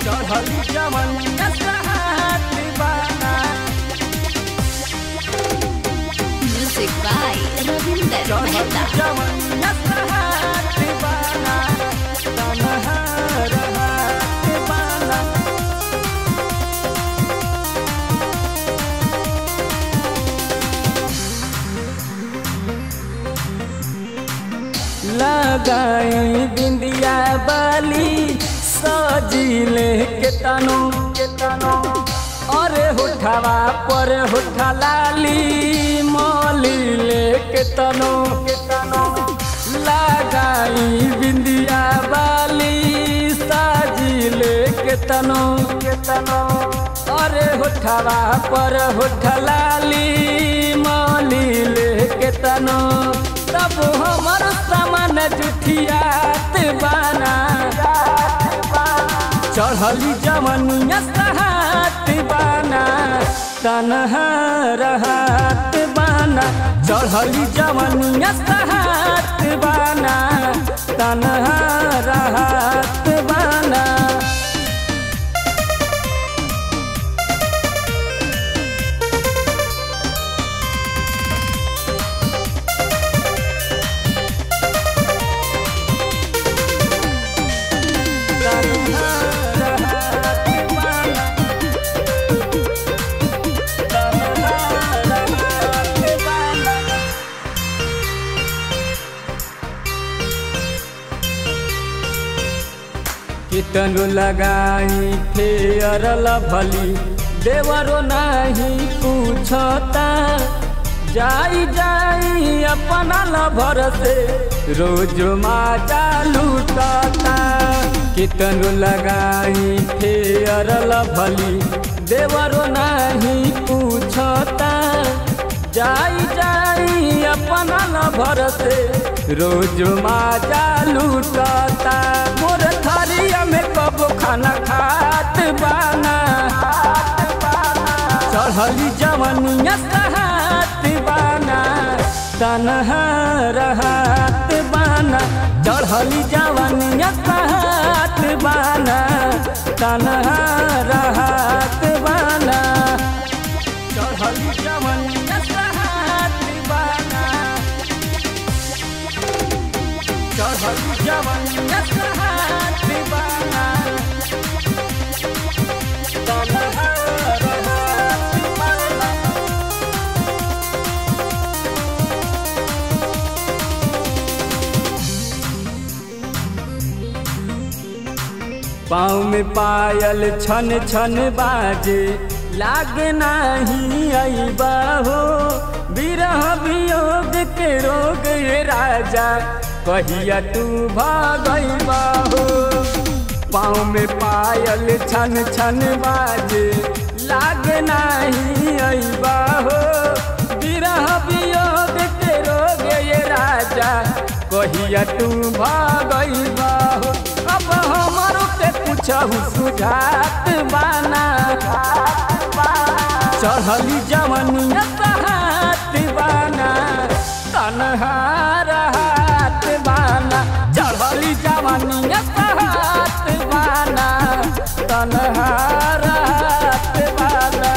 चढ़ली जवनिया सहात बाना Music by Ravinder चढ़ली Mehta. जवनिया सहात बाना तनहा रहत बाना लगाई बिंदिया बाली सजिले के तनो के तनो अरे होठवा पर होठा लाली मलिले के तनो के तनो लगाई बिंदिया बाली सजिले के तनो के तनो अरे होठवा पर होठा लाली मलिले के तनो तब हमर सामान जुठियात बाना चढ़ली जवनिया सहात बाना तनहा रहत बाना चढ़ली जवनिया सहात बाना तनहा रहत बाना तनहा रहत बाना तनहा रहत बाना कितनो लगाई फेयर लभली देवरो नाही पूछता जाई जाई अपना लभर से रोज माजा लूटता कितनो लगाई फेयर लभली देवरो नाही पूछता जाई जाई अपना लभर से रोज माजा लूटता मोर थारिया में कब खाना खात बाना चढ़ली जवनिया सहात बाना तनहा रहत बाना चढ़ली जवनिया सहात बाना तनहा रहत बाना चढ़ली जवनिया सहात बाना चढ़ली जवनिया सहात बाना तनहा रहत बाना पाँव में पायल छन छन बाजे लागे नाही अइबा हो विरह वियोग के रोग ये राजा कहिया तू भागइबा हो पाँव में पायल छन छन बाजे लागे नाही अइबा हो विरह वियोग के रोग ये राजा कहिया तू भागइबा हो अब हमारो के पूछहु सुझात बाना चढ़ली जवनिया सहात बाना तनहा रहत बाना चढ़ली जवनिया सहात बाना तनहा रहत बाना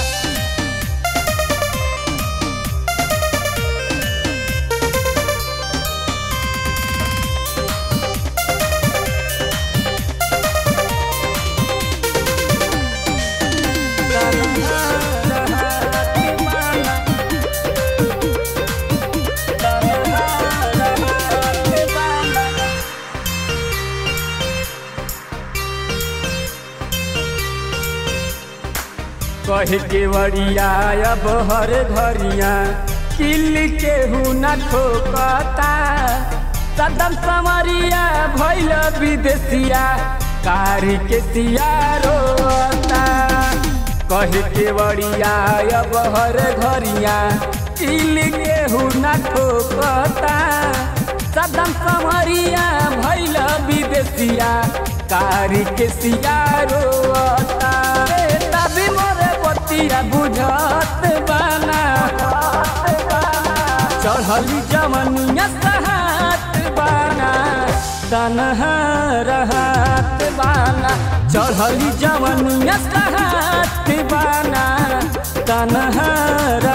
कह के वड़िया अब हर घरिया किल के हु न ठोकता सदम समरिया भैल विदेशिया कारी के सिया रोता कह के वड़िया अब हर घरिया किल के हु न ठोकता सदम समरिया भैल विदेशिया कारी के सिया रोता ए, तभी मोरे बतिया बुझत बाना चढ़ली जवनिया सहात बाना तनहा रहत बाना चढ़ली जवनिया हाथ बाना तनहा